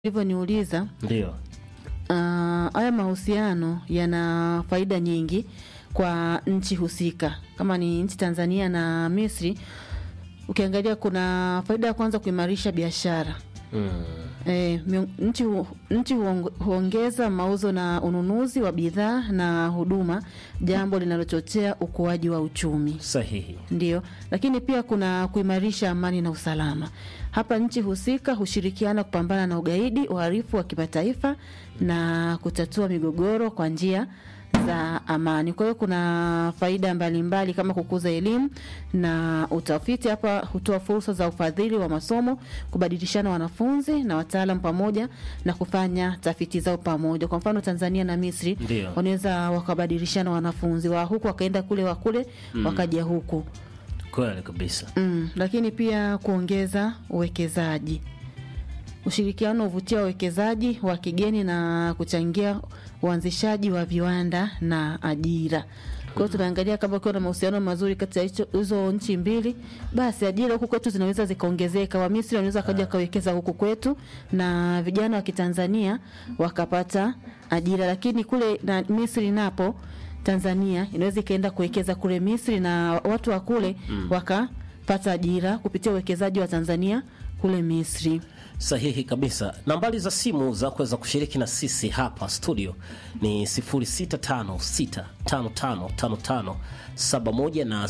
ulivyoniuliza Ndio. Ah, haya mahusiano yana faida nyingi kwa nchi husika. Kama ni nchi Tanzania na Misri, ukiangalia kuna faida ya kwanza kuimarisha biashara. Mm. E, nchi, hu, nchi huong- huongeza mauzo na ununuzi wa bidhaa na huduma, jambo linalochochea ukuaji wa uchumi. Sahihi. Ndio, lakini pia kuna kuimarisha amani na usalama. Hapa nchi husika hushirikiana kupambana na ugaidi, uhalifu wa kimataifa na kutatua migogoro kwa njia za amani. Kwa hiyo kuna faida mbalimbali mbali kama kukuza elimu na utafiti. Hapa hutoa fursa za ufadhili wa masomo, kubadilishana wanafunzi na wataalam pamoja na kufanya tafiti zao pamoja. Kwa mfano Tanzania na Misri Ndio. wanaweza wakabadilishana wanafunzi wa huku wakaenda kule, wa kule wakaja huku. Kweli kabisa. Mm, lakini pia kuongeza uwekezaji. Ushirikiano huvutia wawekezaji wa kigeni na kuchangia uanzishaji wa viwanda na ajira. Kwa hiyo tunaangalia kama ukiwa na mahusiano mazuri kati ya hicho- hizo nchi mbili, basi ajira huku kwetu zinaweza zikaongezeka. Wamisri wanaweza wakaja wakawekeza huku kwetu na vijana wa Kitanzania wakapata ajira, lakini kule na Misri napo Tanzania inaweza ikaenda kuwekeza kule Misri na watu wa kule wakapata ajira kupitia uwekezaji wa Tanzania kule Misri. Sahihi kabisa. Nambari za simu za kuweza kushiriki na sisi hapa studio ni 0656555571 na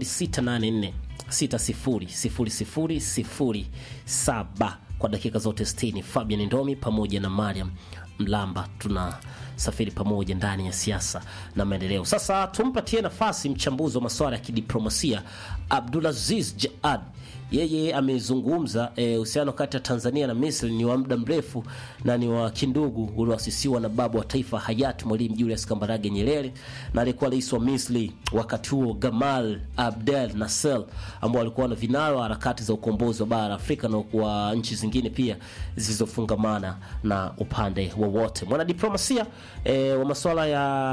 0684600007 kwa dakika zote 60. Fabian Ndomi pamoja na Mariam Mlamba tuna safiri pamoja ndani ya siasa na maendeleo. Sasa tumpatie nafasi mchambuzi wa masuala ya kidiplomasia Abdulaziz Jaad yeye amezungumza eh, uhusiano kati ya Tanzania na Misri ni wa muda mrefu na ni wa kindugu ulioasisiwa na baba wa taifa hayati Mwalimu Julius Kambarage Nyerere na alikuwa rais wa Misri wakati huo Gamal Abdel Nasser, ambao walikuwa na vinara wa harakati za ukombozi wa bara la Afrika na wa nchi zingine pia zilizofungamana na upande wowote. Mwanadiplomasia eh, wa masuala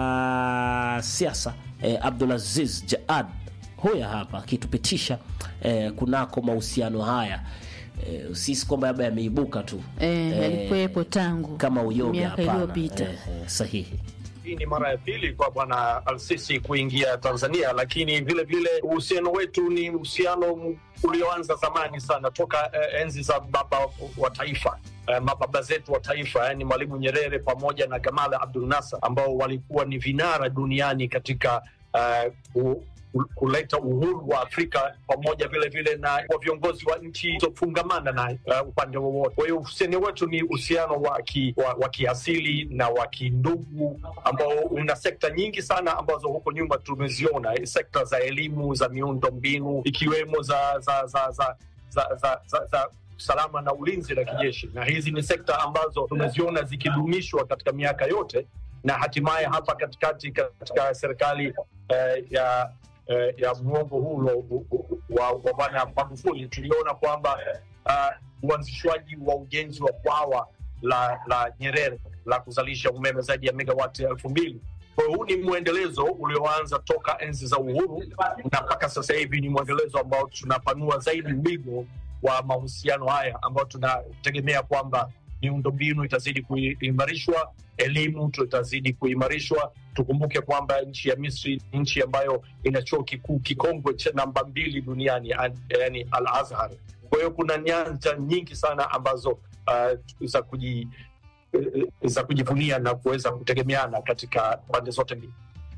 ya siasa eh, Abdulaziz Jaad huya hapa akitupitisha eh, kunako mahusiano haya eh, sisi kwamba labda yameibuka tu Eh, yalikuwepo tangu kama uyoga miaka hapana. iliyopita. Eh, eh, sahihi Hii ni mara ya pili kwa bwana Al-Sisi kuingia Tanzania, lakini vile vile uhusiano wetu ni uhusiano ulioanza zamani sana toka eh, enzi za baba wa taifa eh, mababa zetu wa taifa yani Mwalimu Nyerere pamoja na Gamal Abdul Nasser ambao walikuwa ni vinara duniani katika eh, ku- ku- kuleta uhuru wa Afrika pamoja vile vile na kwa viongozi wa nchi zilizofungamana na uh, upande wowote. Kwa hiyo uhusiano wetu ni uhusiano wa, ki, wa, wa kiasili na wa kindugu ambao una sekta nyingi sana ambazo huko nyuma tumeziona, eh, sekta za elimu, za miundo mbinu ikiwemo za za za za za, za, za, za usalama na ulinzi la kijeshi, na hizi ni sekta ambazo tumeziona zikidumishwa katika miaka yote na hatimaye hapa katikati katika serikali eh, ya eh, ya muongo huu ulo- wa wa bwana Magufuli tuliona kwamba uh, uanzishwaji wa ujenzi wa bwawa la la Nyerere la kuzalisha umeme zaidi ya megawati elfu mbili. Kwa hiyo huu ni mwendelezo ulioanza toka enzi za uhuru na mpaka sasa hivi ni mwendelezo ambao tunapanua zaidi wigo wa mahusiano haya ambao tunategemea kwamba miundombinu itazidi kuimarishwa, elimu tutazidi kuimarishwa. Tukumbuke kwamba nchi ya Misri ni nchi ambayo ina chuo kikuu kikongwe cha namba mbili duniani, an- yani Al Azhar. Kwa hiyo kuna nyanja nyingi sana ambazo uh, za kuji eh, za kujivunia na kuweza kutegemeana katika pande zote mbili.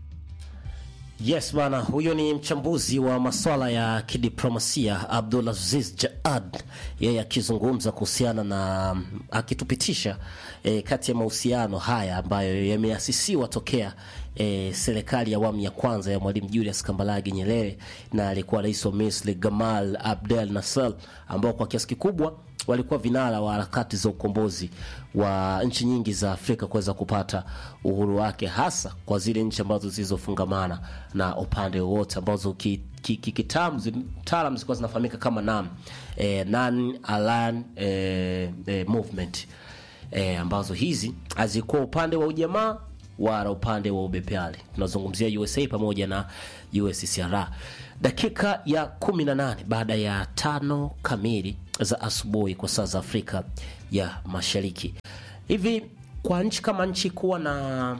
Yes bana, huyo ni mchambuzi wa maswala ya kidiplomasia Abdulaziz Jaad, yeye akizungumza kuhusiana na akitupitisha eh, kati ya mahusiano haya ambayo yameasisiwa tokea eh, serikali ya awamu ya kwanza ya Mwalimu Julius Kambarage Nyerere na alikuwa rais wa Misri Gamal Abdel Nasser, ambao kwa kiasi kikubwa walikuwa vinara wa harakati za ukombozi wa nchi nyingi za Afrika kuweza kupata uhuru wake, hasa kwa zile nchi ambazo zilizofungamana na upande wowote ambazo kitaalam ki, ki, kitaalam zilikuwa zinafahamika kama NAM, eh, non aligned eh, eh, movement eh, ambazo hizi hazikuwa upande wa ujamaa wala upande wa ubepeali. Tunazungumzia USA pamoja na USCR. Dakika ya 18 baada ya tano kamili za asubuhi kwa saa za Afrika ya Mashariki. Hivi kwa nchi kama nchi kuwa na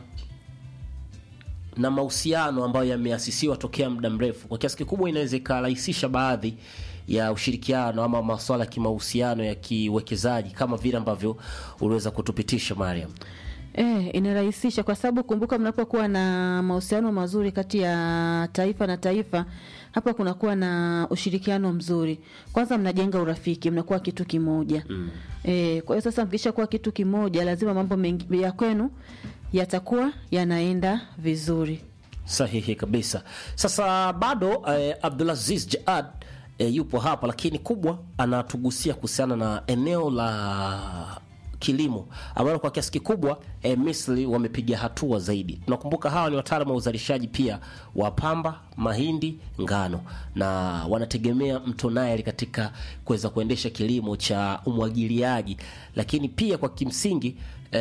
na mahusiano ambayo yameasisiwa tokea muda mrefu, kwa kiasi kikubwa inaweza ikarahisisha baadhi ya ushirikiano ama masuala ya kimahusiano ya kiwekezaji kama vile ambavyo uliweza kutupitisha Mariam. E, inarahisisha kwa sababu kumbuka, mnapokuwa na mahusiano mazuri kati ya taifa na taifa, hapa kunakuwa na ushirikiano mzuri. Kwanza mnajenga urafiki, mnakuwa kitu kimoja mm. E, kwa hiyo sasa mkisha kuwa kitu kimoja, lazima mambo mengi ya kwenu yatakuwa yanaenda vizuri. Sahihi kabisa. Sasa bado eh, Abdulaziz Jaad eh, yupo hapa, lakini kubwa anatugusia kuhusiana na eneo la kilimo ambalo kwa kiasi kikubwa e, Misri wamepiga hatua zaidi. Tunakumbuka hawa ni wataalamu wa uzalishaji pia wa pamba, mahindi, ngano na wanategemea mto Nile katika kuweza kuendesha kilimo cha umwagiliaji, lakini pia kwa kimsingi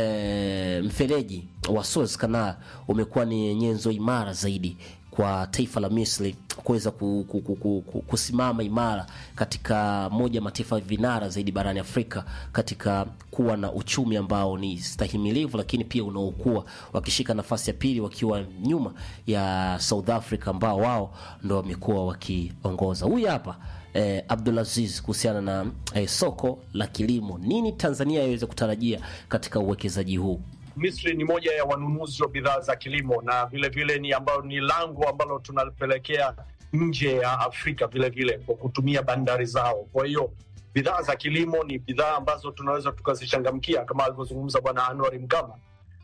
e, mfereji wa Suez Canal umekuwa ni nyenzo imara zaidi kwa taifa la Misri kuweza ku, ku, ku, ku, ku, kusimama imara katika moja ya mataifa vinara zaidi barani Afrika katika kuwa na uchumi ambao ni stahimilivu, lakini pia unaokuwa, wakishika nafasi ya pili wakiwa nyuma ya South Africa ambao wao ndo wamekuwa wakiongoza. Huyu hapa eh, Abdulaziz kuhusiana na eh, soko la kilimo, nini Tanzania iweze kutarajia katika uwekezaji huu? Misri ni moja ya wanunuzi wa bidhaa za kilimo na vile vile ni ambayo ni lango ambalo tunalipelekea nje ya Afrika vile vile kwa kutumia bandari zao. Kwa hiyo bidhaa za kilimo ni bidhaa ambazo tunaweza tukazichangamkia kama alivyozungumza Bwana Anwar Mgama,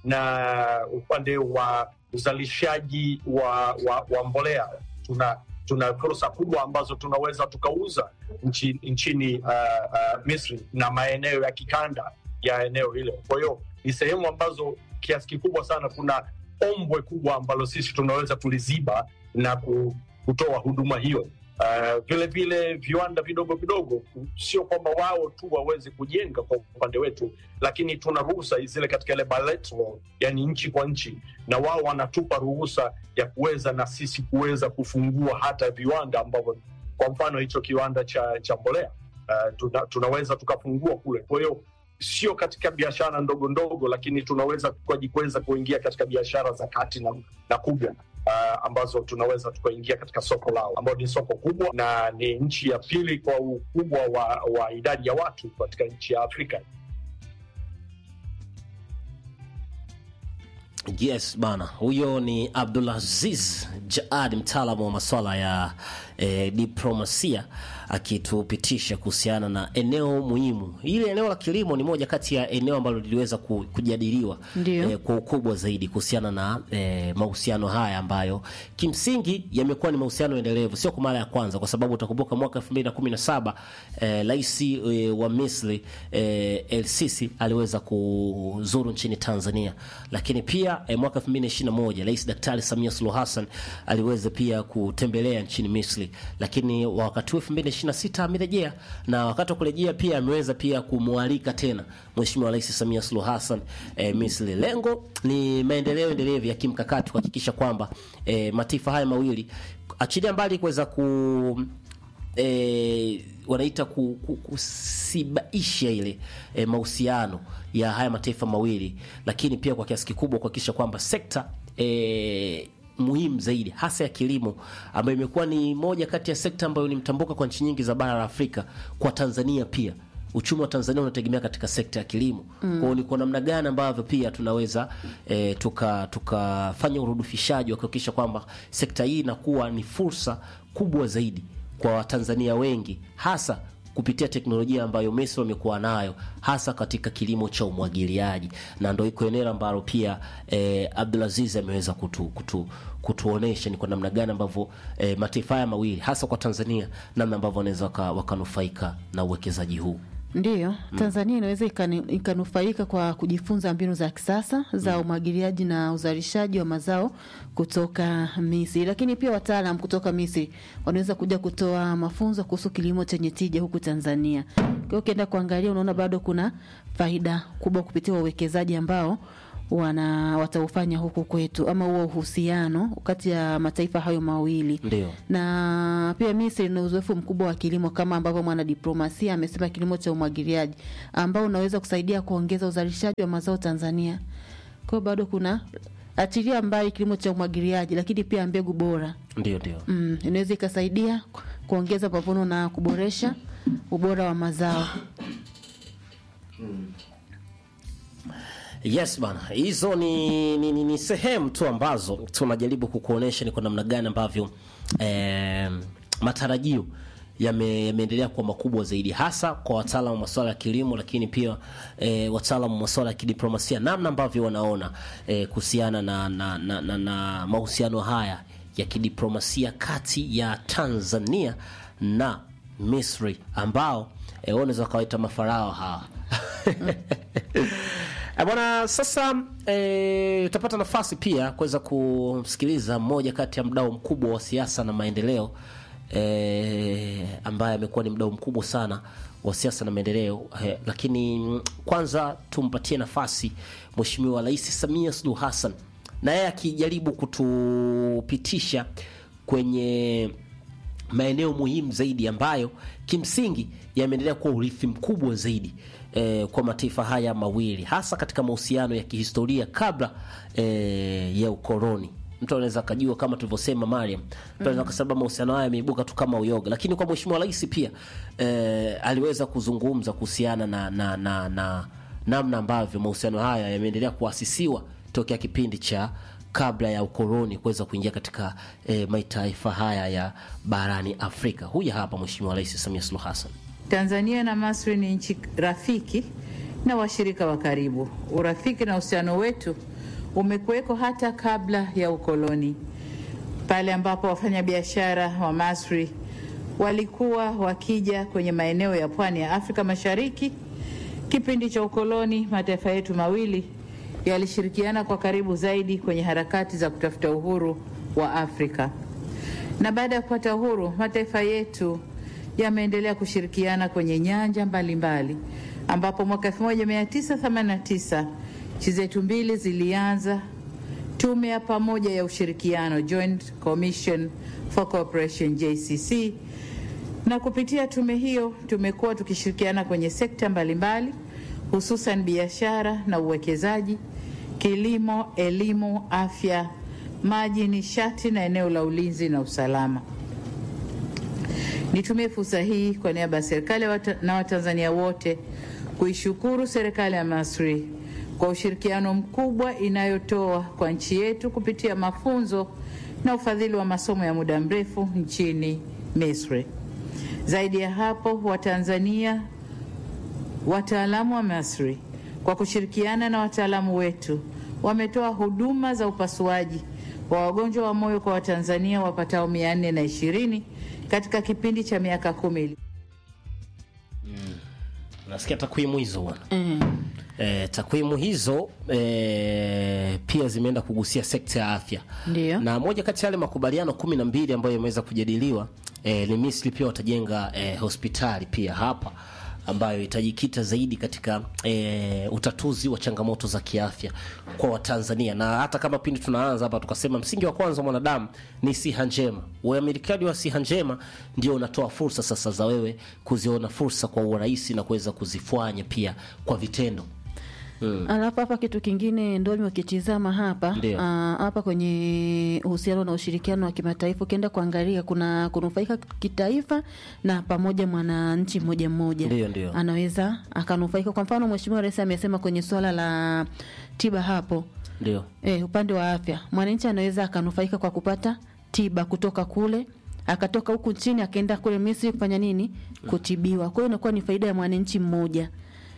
na upande wa uzalishaji wa, wa, wa mbolea tuna tuna fursa kubwa ambazo tunaweza tukauza nchi, nchini uh, uh, Misri na maeneo ya kikanda ya eneo hilo. Kwa hiyo ni sehemu ambazo kiasi kikubwa sana kuna ombwe kubwa ambalo sisi tunaweza kuliziba na kutoa huduma hiyo. Uh, vile vile viwanda vidogo vidogo, sio kwamba wao tu waweze kujenga kwa upande wetu, lakini tuna ruhusa zile katika ile bilateral, yani nchi kwa nchi, na wao wanatupa ruhusa ya kuweza na sisi kuweza kufungua hata viwanda ambavyo, kwa mfano hicho kiwanda cha, cha mbolea uh, tuna, tunaweza tukafungua kule. Kwa hiyo sio katika biashara ndogo ndogo, lakini tunaweza kuweza kuingia katika biashara za kati na, na kubwa uh, ambazo tunaweza tukaingia katika soko lao ambao ni soko kubwa na ni nchi ya pili kwa ukubwa wa, wa idadi ya watu katika nchi ya Afrika. Yes bana, huyo ni Abdulaziz Jaad, mtaalamu wa maswala ya eh, diplomasia akitupitisha kuhusiana na eneo muhimu. Hili eneo la kilimo ni moja kati ya eneo ambalo liliweza kujadiliwa eh, kwa ukubwa zaidi kuhusiana na eh, mahusiano haya ambayo kimsingi yamekuwa ni mahusiano endelevu, sio kwa mara ya kwanza, kwa sababu utakumbuka mwaka 2017 rais eh, eh, wa Misri eh, El Sisi aliweza kuzuru nchini Tanzania, lakini pia eh, mwaka 2021 Rais Daktari Samia Suluhu Hassan aliweza pia kutembelea nchini Misri, lakini wakati huu 2026 amerejea, na wakati wa kurejea pia ameweza pia kumwalika tena Mheshimiwa Rais Samia Suluhu Hassan eh, Misri. Lengo ni maendeleo endelevu ya kimkakati kuhakikisha kwamba eh, mataifa haya mawili achilia mbali kuweza ku E, wanaita ku, ku, kusibaisha ile e, mahusiano ya haya mataifa mawili, lakini pia kwa kiasi kikubwa kuhakikisha kwamba sekta e, muhimu zaidi hasa ya kilimo ambayo imekuwa ni moja kati ya sekta ambayo ni mtambuka kwa nchi nyingi za bara la Afrika. Kwa Tanzania pia uchumi wa Tanzania unategemea katika sekta ya kilimo mm. Kwao ni kwa namna gani ambavyo pia tunaweza e, tuka tukafanya urudufishaji wa kuhakikisha kwamba sekta hii inakuwa ni fursa kubwa zaidi kwa Watanzania wengi hasa kupitia teknolojia ambayo Misri wamekuwa nayo hasa katika kilimo cha umwagiliaji, na ndio iko eneo ambalo pia eh, Abdulaziz ameweza kutu, kutu, kutuonesha ni kwa namna gani ambavyo eh, mataifa haya mawili hasa kwa Tanzania namna ambavyo wanaweza wakanufaika na uwekezaji huu. Ndiyo, Tanzania inaweza ikanufaika kwa kujifunza mbinu za kisasa za umwagiliaji na uzalishaji wa mazao kutoka Misri, lakini pia wataalam kutoka Misri wanaweza kuja kutoa mafunzo kuhusu kilimo chenye tija huku Tanzania. Kwa hiyo ukienda kuangalia, unaona bado kuna faida kubwa kupitia uwekezaji ambao wana wataufanya huku kwetu ama huo uhusiano kati ya mataifa hayo mawili Ndio. na pia Misri ina uzoefu mkubwa wa kilimo kama ambavyo mwanadiplomasia amesema, kilimo cha umwagiliaji ambao unaweza kusaidia kuongeza uzalishaji wa mazao Tanzania. Kwa hiyo bado kuna achilia mbali kilimo cha umwagiliaji, lakini pia mbegu bora Ndio, ndio. mm, inaweza ikasaidia kuongeza mavuno na kuboresha ubora wa mazao. Yes bana, hizo ni, ni, ni, ni sehemu tu ambazo tunajaribu kukuonesha ni kwa namna gani ambavyo eh, matarajio yame- yameendelea kuwa makubwa zaidi, hasa kwa wataalamu wa masuala ya kilimo, lakini pia eh, wataalamu wa masuala ya kidiplomasia, namna ambavyo wanaona eh, kuhusiana na, na, na, na, na mahusiano haya ya kidiplomasia kati ya Tanzania na Misri ambao eh, wanaweza wakawaita mafarao hawa Eh, Bwana, sasa eh, utapata nafasi pia kuweza kumsikiliza mmoja kati ya mdau mkubwa wa siasa na maendeleo eh, ambaye amekuwa ni mdau mkubwa sana wa siasa na maendeleo eh, lakini mm, kwanza tumpatie nafasi Mheshimiwa Rais Samia Suluhu Hassan na yeye akijaribu kutupitisha kwenye maeneo muhimu zaidi ambayo kimsingi yameendelea kuwa urithi mkubwa zaidi eh, kwa mataifa haya mawili hasa katika mahusiano ya kihistoria kabla eh, ya ukoloni. Mtu anaweza akajua kama tulivyosema Mariam, mtu anaweza akasema mahusiano haya yameibuka tu kama uyoga, lakini kwa Mheshimiwa Rais pia eh, aliweza kuzungumza kuhusiana na na na na namna ambavyo mahusiano haya yameendelea kuasisiwa tokea kipindi cha kabla ya ukoloni kuweza kuingia katika eh, mataifa haya ya barani Afrika. Huyu hapa Mheshimiwa Rais Samia Suluhu Hassan. Tanzania na Misri ni nchi rafiki na washirika wa karibu. Urafiki na uhusiano wetu umekuweko hata kabla ya ukoloni, pale ambapo wafanyabiashara wa Misri walikuwa wakija kwenye maeneo ya pwani ya Afrika Mashariki. Kipindi cha ukoloni, mataifa yetu mawili yalishirikiana kwa karibu zaidi kwenye harakati za kutafuta uhuru wa Afrika na baada ya kupata uhuru mataifa yetu yameendelea kushirikiana kwenye nyanja mbalimbali mbali, ambapo mwaka 1989 nchi zetu mbili zilianza tume ya pamoja ya ushirikiano Joint Commission for Cooperation JCC, na kupitia tume hiyo tumekuwa tukishirikiana kwenye sekta mbalimbali hususan biashara na uwekezaji, kilimo, elimu, afya, maji, nishati na eneo la ulinzi na usalama. Nitumie fursa hii kwa niaba ya serikali na Watanzania wote kuishukuru serikali ya Misri kwa ushirikiano mkubwa inayotoa kwa nchi yetu kupitia mafunzo na ufadhili wa masomo ya muda mrefu nchini Misri. Zaidi ya hapo, Watanzania wataalamu wa Misri kwa kushirikiana na wataalamu wetu wametoa huduma za upasuaji wa wagonjwa wa moyo kwa Watanzania wapatao mia nne na ishirini katika kipindi cha miaka kumi. Nasikia takwimu hizo bwana. Mm. E, takwimu hizo e, pia zimeenda kugusia sekta ya afya Ndiyo. na moja kati ya yale makubaliano kumi na mbili ambayo yameweza kujadiliwa e, ni Misri pia watajenga e, hospitali pia hapa ambayo itajikita zaidi katika e, utatuzi wa changamoto za kiafya kwa Watanzania, na hata kama pindi tunaanza hapa tukasema msingi wa kwanza wa mwanadamu ni siha njema. Uamilikaji wa siha njema ndio unatoa fursa sasa za wewe kuziona fursa kwa urahisi na kuweza kuzifanya pia kwa vitendo. Alafu hapa kitu kingine ndo nimekitizama hapa Ndio. ah, hapa kwenye uhusiano na ushirikiano wa kimataifa, ukienda kuangalia kuna kunufaika kitaifa na pamoja mwananchi mmoja mmoja Ndio, ndio. anaweza akanufaika. Kwa mfano, Mheshimiwa Rais amesema kwenye swala la tiba hapo Ndio. e, upande wa afya mwananchi anaweza akanufaika kwa kupata tiba kutoka kule akatoka huku nchini akaenda kule Misri kufanya nini? Kutibiwa. Kwa hiyo inakuwa ni faida ya mwananchi mmoja,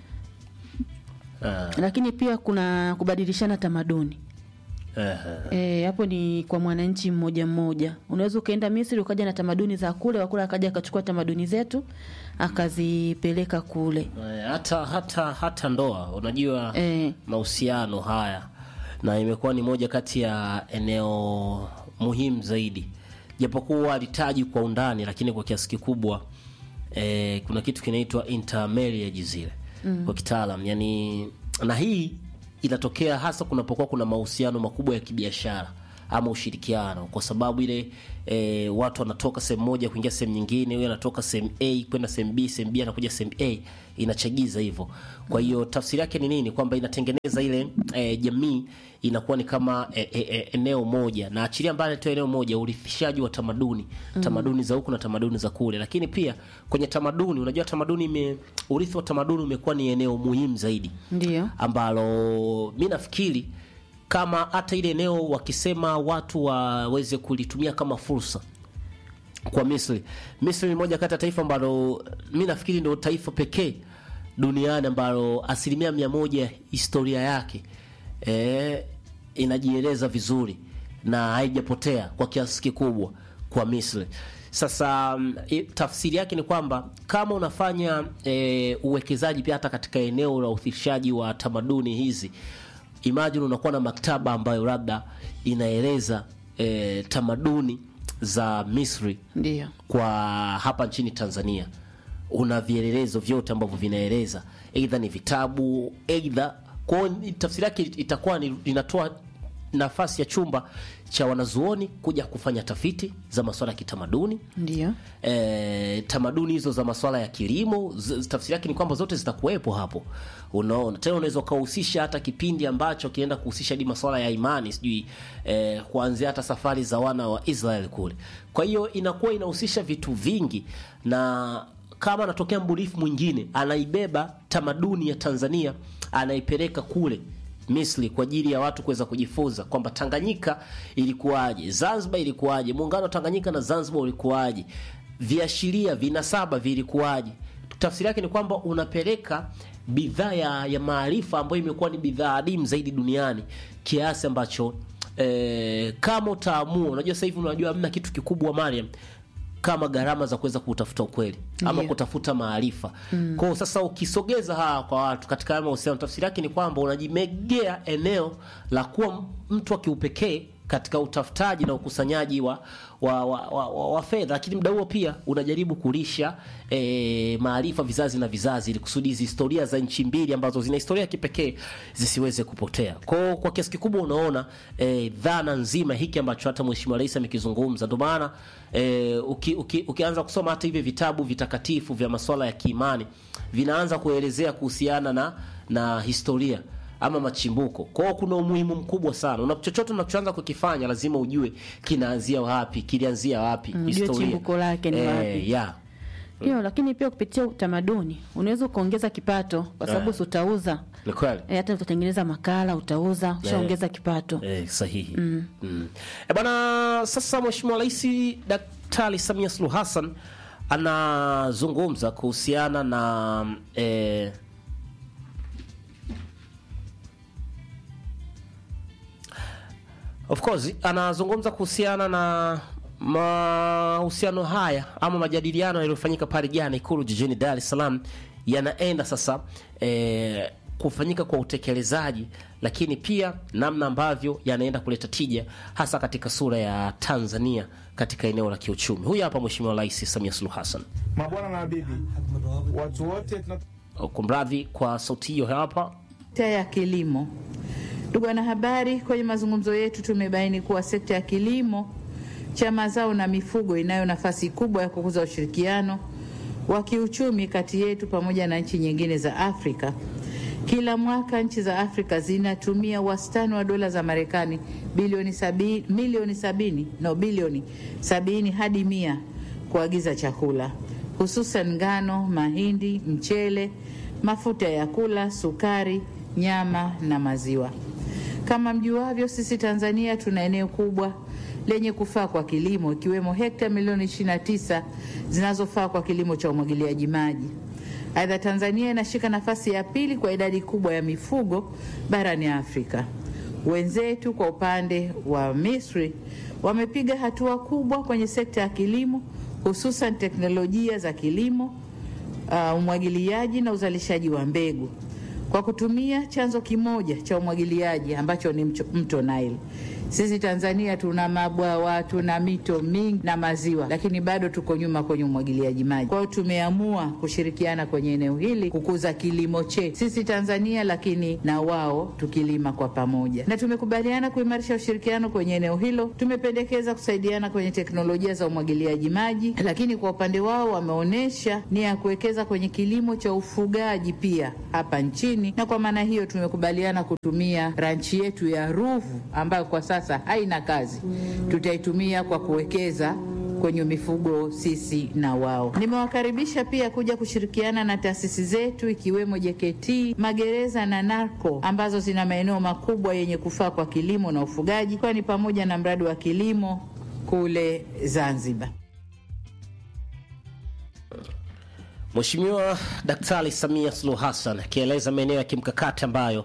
Ah, lakini pia kuna kubadilishana tamaduni aha. Eh, hapo ni kwa mwananchi mmoja mmoja. Unaweza ukaenda Misri ukaja na tamaduni za kule, wakule akaja akachukua tamaduni zetu akazipeleka kule. Eh, hata hata hata ndoa unajua Eh. mahusiano haya na imekuwa ni moja kati ya eneo muhimu zaidi japokuwa alitaji kwa undani lakini kwa kiasi kikubwa eh, kuna kitu kinaitwa intermarriage zile kwa kitaalam yani na hii inatokea hasa kunapokuwa kuna mahusiano makubwa ya kibiashara ama ushirikiano, kwa sababu ile e, watu wanatoka sehemu moja kuingia sehemu nyingine, huyo anatoka sehemu A kwenda sehemu B, sehemu B anakuja sehemu A, inachagiza hivyo. Kwa hiyo tafsiri yake ni nini? Kwamba inatengeneza ile e, jamii inakuwa ni kama e, e, e, eneo moja, na achilia mbali tu eneo moja, urithishaji wa tamaduni mm. tamaduni za huku na tamaduni za kule. Lakini pia kwenye tamaduni, unajua tamaduni ime, urithi wa tamaduni umekuwa ni eneo muhimu zaidi Ndio. ambalo mi nafikiri kama hata ile eneo wakisema watu waweze kulitumia kama fursa kwa Misri. Misri ni moja kati ya taifa ambalo mi nafikiri ndio taifa pekee duniani ambalo asilimia mia moja historia yake eh, inajieleza vizuri na haijapotea kwa kiasi kikubwa kwa Misri. Sasa mm, i- tafsiri yake ni kwamba kama unafanya e, uwekezaji pia hata katika eneo la uthirishaji wa tamaduni hizi, imagine unakuwa na maktaba ambayo labda inaeleza e, tamaduni za Misri Ndio. kwa hapa nchini Tanzania una vielelezo vyote ambavyo vinaeleza aidha ni vitabu aidha kwao, ni- tafsiri yake itakuwa ni inatoa nafasi ya chumba cha wanazuoni kuja kufanya tafiti za masuala ya kitamaduni Ndio. e, tamaduni hizo za masuala ya kilimo z- tafsiri yake ni kwamba zote zitakuwepo hapo unaona tena unaweza ukahusisha hata kipindi ambacho kienda kuhusisha hadi masuala ya imani sijui e, kuanzia hata safari za wana wa Israel kule kwa hiyo inakuwa inahusisha vitu vingi na kama anatokea mbunifu mwingine anaibeba tamaduni ya Tanzania anaipeleka kule Misri kwa ajili ya watu kuweza kujifunza kwamba Tanganyika ilikuwaje, Zanzibar ilikuwaje, muungano wa Tanganyika na Zanzibar ulikuwaje, viashiria vinasaba vilikuwaje. Tafsiri yake ni kwamba unapeleka bidhaa ya, ya maarifa ambayo imekuwa ni bidhaa adimu zaidi duniani kiasi ambacho eh, kama utaamua, unajua sasa hivi unajua hamna kitu kikubwa Mariam kama gharama za kuweza kutafuta ukweli ama Ndiyo. kutafuta maarifa mm. Kwao sasa ukisogeza haya kwa watu katika haya mahusiano, tafsiri yake ni kwamba unajimegea eneo la kuwa mtu wa kiupekee katika utafutaji na ukusanyaji wa, wa, wa, wa, wa, wa fedha, lakini muda huo pia unajaribu kulisha e, maarifa vizazi na vizazi, ili kusudi hizi historia za nchi mbili ambazo zina historia ya kipekee zisiweze kupotea. Kwao kwa kiasi kikubwa unaona e, dhana nzima hiki ambacho hata Mheshimiwa Rais amekizungumza, ndio maana e, uki, uki, ukianza kusoma hata hivi vitabu vitakatifu vya masuala ya kiimani vinaanza kuelezea kuhusiana na na historia ama machimbuko. Kwa hiyo kuna umuhimu mkubwa sana. Una chochote unachoanza kukifanya lazima ujue kinaanzia wapi, kilianzia wapi, Mm, ujue chimbuko lake ni wapi. yeah. Ndio, lakini pia kupitia utamaduni unaweza ukaongeza kipato kwa sababu Eh. si utauza Ni kweli. e, hata utatengeneza makala utauza, ushaongeza kipato. Eh, sahihi mm. Mm. E bwana, sasa Mheshimiwa Rais Daktari Samia Suluhu Hassan anazungumza kuhusiana na eh, of course anazungumza kuhusiana na mahusiano haya ama majadiliano yaliyofanyika pale jana Ikulu jijini Dar es Salaam yanaenda sasa eh, kufanyika kwa utekelezaji, lakini pia namna ambavyo yanaenda kuleta tija hasa katika sura ya Tanzania katika eneo la kiuchumi. Huyu hapa Mheshimiwa Rais Samia Suluhu Hassan. Mabwana na mabibi, watu wote tuna Kumradhi kwa sauti hiyo hapa. Sekta ya kilimo. Ndugu wanahabari, kwenye mazungumzo yetu tumebaini kuwa sekta ya kilimo cha mazao na mifugo inayo nafasi kubwa ya kukuza ushirikiano wa kiuchumi kati yetu pamoja na nchi nyingine za Afrika. Kila mwaka nchi za Afrika zinatumia wastani wa dola za Marekani bilioni sabi, milioni sabini no bilioni sabini hadi mia kuagiza chakula hususan ngano, mahindi, mchele, mafuta ya kula, sukari, nyama na maziwa. Kama mjuavyo, sisi Tanzania tuna eneo kubwa lenye kufaa kwa kilimo ikiwemo hekta milioni 29 zinazofaa kwa kilimo cha umwagiliaji maji. Aidha, Tanzania inashika nafasi ya pili kwa idadi kubwa ya mifugo barani Afrika. Wenzetu kwa upande wa Misri wamepiga hatua kubwa kwenye sekta ya kilimo, hususan teknolojia za kilimo, uh, umwagiliaji na uzalishaji wa mbegu kwa kutumia chanzo kimoja cha umwagiliaji ambacho ni mcho- mto Nile. Sisi Tanzania tuna mabwawa, tuna mito mingi na maziwa, lakini bado tuko nyuma kwenye umwagiliaji maji. Kwa hiyo tumeamua kushirikiana kwenye eneo hili kukuza kilimo chetu sisi Tanzania, lakini na wao tukilima kwa pamoja, na tumekubaliana kuimarisha ushirikiano kwenye eneo hilo. Tumependekeza kusaidiana kwenye teknolojia za umwagiliaji maji, lakini kwa upande wao wameonyesha nia ya kuwekeza kwenye kilimo cha ufugaji pia hapa nchini, na kwa maana hiyo tumekubaliana kutumia ranchi yetu ya Ruvu ambayo kwa sasa haina kazi, tutaitumia kwa kuwekeza kwenye mifugo sisi na wao. Nimewakaribisha pia kuja kushirikiana na taasisi zetu ikiwemo JKT, magereza na NARCO ambazo zina maeneo makubwa yenye kufaa kwa kilimo na ufugaji, ikiwa ni pamoja na mradi wa kilimo kule Zanzibar. Mheshimiwa Daktari Samia Suluhu Hassan akieleza maeneo ya kimkakati ambayo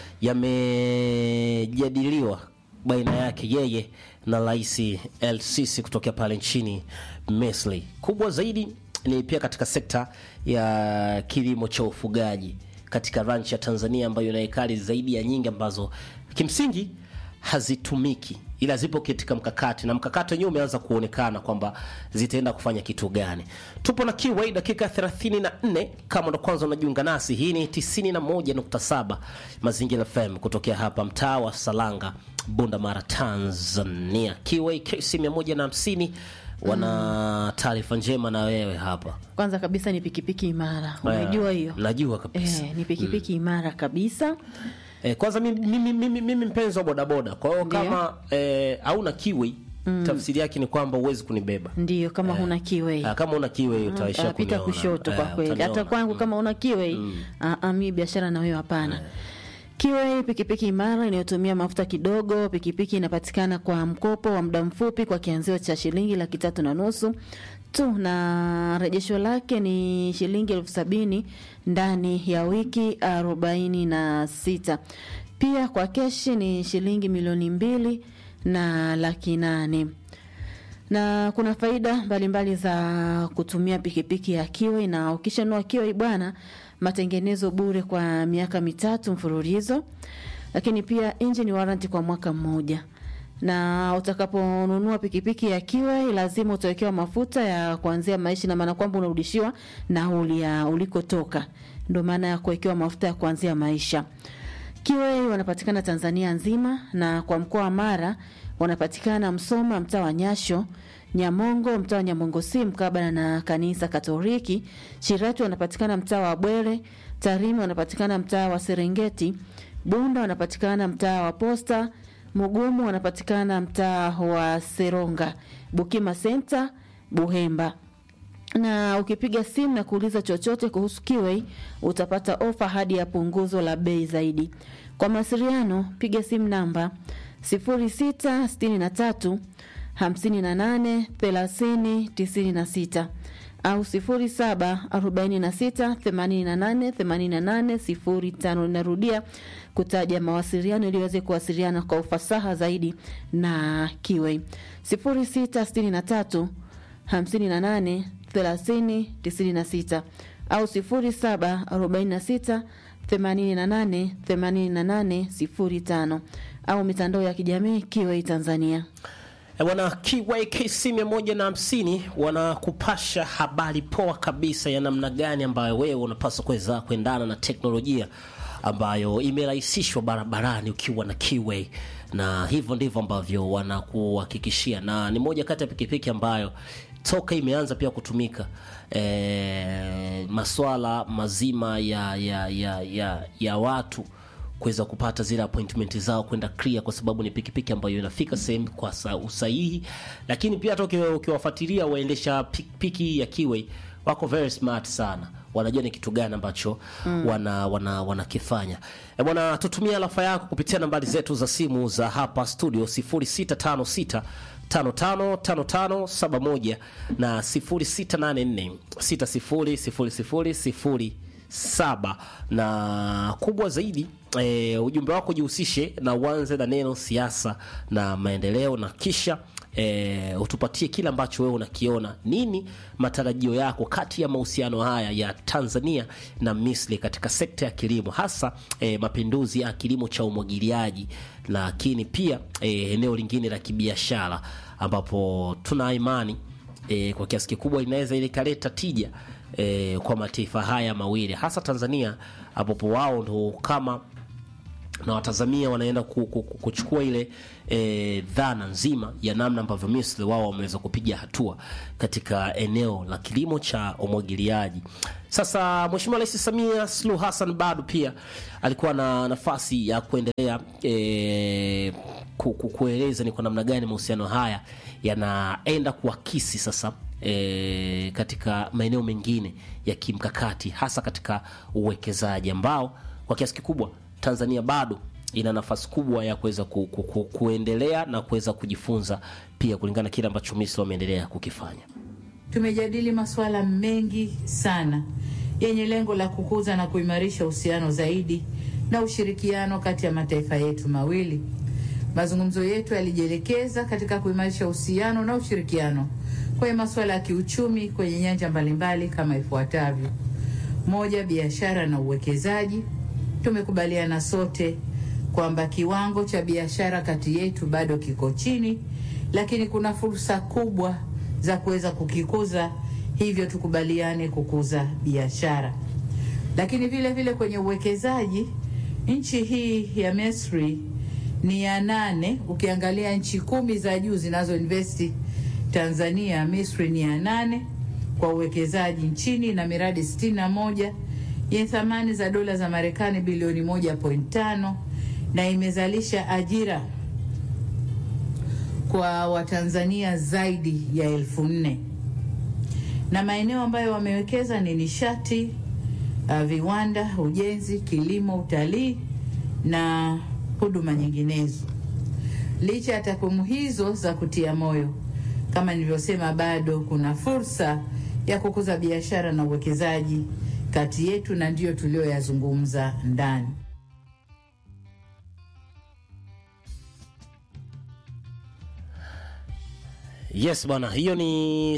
yamejadiliwa baina yake yeye na Rais El Sisi kutokea pale nchini Misri. Kubwa zaidi ni pia katika sekta ya kilimo cha ufugaji katika ranchi ya Tanzania ambayo ina ekari zaidi ya nyingi ambazo kimsingi hazitumiki ila zipo katika mkakati na mkakati wenyewe umeanza kuonekana kwamba zitaenda kufanya kitu gani. Tupo na Kiway dakika 34. Kama ndo kwanza unajiunga nasi, hii ni 91.7 Mazingira FM kutokea hapa mtaa wa Salanga, Bunda Mara, Tanzania. Kiway KC 150 wana taarifa njema na wewe hapa. Kwanza kabisa ni pikipiki imara, unajua hiyo? Najua kabisa. Eh, ni pikipiki imara kabisa. Eh, kwanza mimi, mimi, mimi, mimi mpenzi wa bodaboda, kwa hiyo Ndio. kama eh, hauna kiwi tafsiri yake ni kwamba huwezi kunibeba. Ndiyo, kama huna kiwei Ah, kama una kiwe utaisha pita kuniona. kushoto kwa Eh, kweli. Hata utaniona. kwangu kama una kiwei ah, ah, mi biashara na wewe hapana. Kiwei pikipiki imara inayotumia mafuta kidogo. Pikipiki inapatikana kwa mkopo wa muda mfupi kwa kianzio cha shilingi laki tatu na nusu tu, na rejesho lake ni shilingi elfu sabini ndani ya wiki arobaini na sita. Pia kwa keshi ni shilingi milioni mbili na laki nane na kuna faida mbalimbali za kutumia pikipiki ya Kiwei, na ukishanunua Kiwei bwana, matengenezo bure kwa miaka mitatu mfululizo, lakini pia engine warranty kwa mwaka mmoja. Na utakaponunua pikipiki ya Kiwei lazima utawekewa mafuta ya kuanzia maisha, na maana kwamba unarudishiwa nauli ya ulikotoka, ndio maana ya kuwekewa mafuta ya kuanzia maisha. Kiwei wanapatikana Tanzania nzima na kwa mkoa wa Mara wanapatikana Msoma, mtaa wa Nyasho, Nyamongo, mtaa wa Nyamongo si mkabala na kanisa Katoliki. Shirati wanapatikana mtaa wa Bwere, Tarime wanapatikana mtaa wa Serengeti, Bunda wanapatikana mtaa wa Posta, Mugumu wanapatikana mtaa wa Seronga, Bukima Center, Buhemba na ukipiga simu na kuuliza chochote kuhusu Kiwei utapata ofa hadi ya punguzo la bei zaidi. Kwa mawasiliano piga simu namba 0663 58 30 96 au 0746 88 88 05. Narudia kutaja mawasiliano ili uweze kuwasiliana kwa ufasaha zaidi na Kiwei 0663 58 30 96 au 0746 88 88 05 au mitandao ya kijamii Kiwei Tanzania. Eh, Bwana Kiway KC 150 wanakupasha habari poa kabisa ya namna gani ambayo wewe unapaswa kuweza kuendana na teknolojia ambayo imerahisishwa barabarani ukiwa na Kiway, na hivyo ndivyo ambavyo wanakuhakikishia, na ni moja kati ya pikipiki ambayo toka imeanza pia kutumika e, maswala mazima ya, ya, ya, ya, ya watu kuweza kupata zile appointment zao kwenda clear, kwa sababu ni pikipiki ambayo inafika sehemu kwa sa- usahihi. Lakini pia hata uki- ukiwafuatilia waendesha pikipiki ya Kiway wako very smart sana, wanajua ni kitu gani ambacho wana wana wanakifanya. E bwana, tutumia alafa yako kupitia nambari zetu za simu za hapa studio 0656 555571 na 0684 600000 saba na kubwa zaidi e, ujumbe wako jihusishe na uanze na neno siasa na maendeleo na kisha e, utupatie kile ambacho wewe unakiona. Nini matarajio yako kati ya mahusiano haya ya Tanzania na Misri katika sekta ya kilimo, hasa e, mapinduzi ya kilimo cha umwagiliaji, lakini pia e, eneo lingine la kibiashara ambapo tuna imani e, kwa kiasi kikubwa inaweza ilikaleta tija e, kwa mataifa haya mawili hasa Tanzania ambapo wao ndo kama na watazamia wanaenda ku- ku- ku- kuchukua ile e, dhana nzima ya namna ambavyo Misri wao wameweza kupiga hatua katika eneo la kilimo cha umwagiliaji. Sasa Mheshimiwa Rais Samia Suluhu Hassan bado pia alikuwa na nafasi ya kuendelea e, ku, ku, kueleza ni kwa namna gani mahusiano haya yanaenda kuakisi sasa e, katika maeneo mengine ya kimkakati hasa katika uwekezaji ambao kwa kiasi kikubwa Tanzania bado ina nafasi kubwa ya kuweza ku, ku, ku, kuendelea na kuweza kujifunza pia kulingana na kile ambacho Misri wameendelea kukifanya. Tumejadili masuala mengi sana yenye lengo la kukuza na kuimarisha uhusiano zaidi na ushirikiano kati ya mataifa yetu mawili. Mazungumzo yetu yalijielekeza katika kuimarisha uhusiano na ushirikiano kwenye masuala ya kiuchumi kwenye nyanja mbalimbali kama ifuatavyo: moja, biashara na uwekezaji. Tumekubaliana sote kwamba kiwango cha biashara kati yetu bado kiko chini, lakini kuna fursa kubwa za kuweza kukikuza, hivyo tukubaliane kukuza biashara. Lakini vile vile kwenye uwekezaji, nchi hii ya Misri ni ya nane. Ukiangalia nchi kumi za juu zinazoinvesti Tanzania, Misri ni ya nane kwa uwekezaji nchini na miradi sitini na moja yenye thamani za dola za Marekani bilioni moja point tano na imezalisha ajira kwa Watanzania zaidi ya elfu nne na maeneo ambayo wamewekeza ni nishati, uh, viwanda, ujenzi, kilimo, utalii na huduma nyinginezo. Licha ya takwimu hizo za kutia moyo, kama nilivyosema, bado kuna fursa ya kukuza biashara na uwekezaji kati yetu, na ndiyo tulioyazungumza ndani. Yes bwana, hiyo ni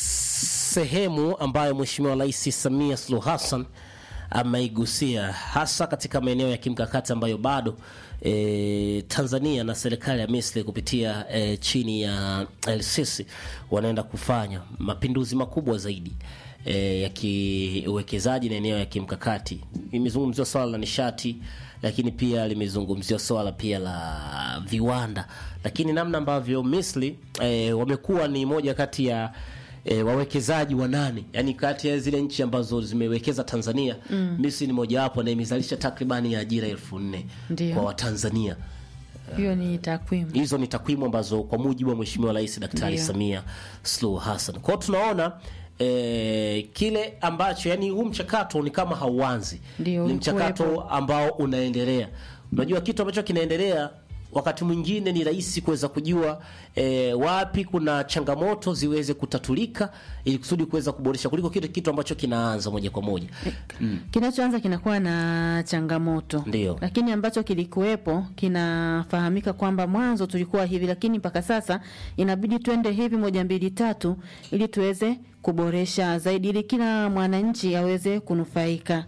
sehemu ambayo Mheshimiwa Rais Samia Suluhu Hassan ameigusia hasa katika maeneo ya kimkakati ambayo bado e, Tanzania na serikali ya Misri kupitia e, chini ya El-Sisi wanaenda kufanya mapinduzi makubwa zaidi e, ya kiuwekezaji na eneo ya kimkakati. Imezungumziwa swala la nishati, lakini pia limezungumziwa swala pia la viwanda, lakini namna ambavyo Misri e, wamekuwa ni moja kati ya e, wawekezaji wanane yani kati ya zile nchi ambazo zimewekeza Tanzania mm. Misri ni mojawapo na imezalisha takribani ya ajira elfu nne Ndio. kwa Watanzania. hiyo ni takwimu Hizo ni takwimu ambazo kwa mujibu wa Mheshimiwa Rais Daktari Ndio. Samia Suluhu Hassan. Kwa hiyo tunaona eh, kile ambacho yani huu mchakato ni kama hauanzi, Ndio, ni ulikuwepo. mchakato ambao unaendelea. Unajua kitu ambacho kinaendelea wakati mwingine ni rahisi kuweza kujua eh, wapi kuna changamoto ziweze kutatulika ili kusudi kuweza kuboresha kuliko kile kitu ambacho kinaanza moja kwa moja. kinachoanza kinakuwa na changamoto Ndio. lakini ambacho kilikuwepo kinafahamika kwamba mwanzo tulikuwa hivi lakini mpaka sasa inabidi twende hivi moja mbili tatu ili tuweze kuboresha zaidi ili kila mwananchi aweze kunufaika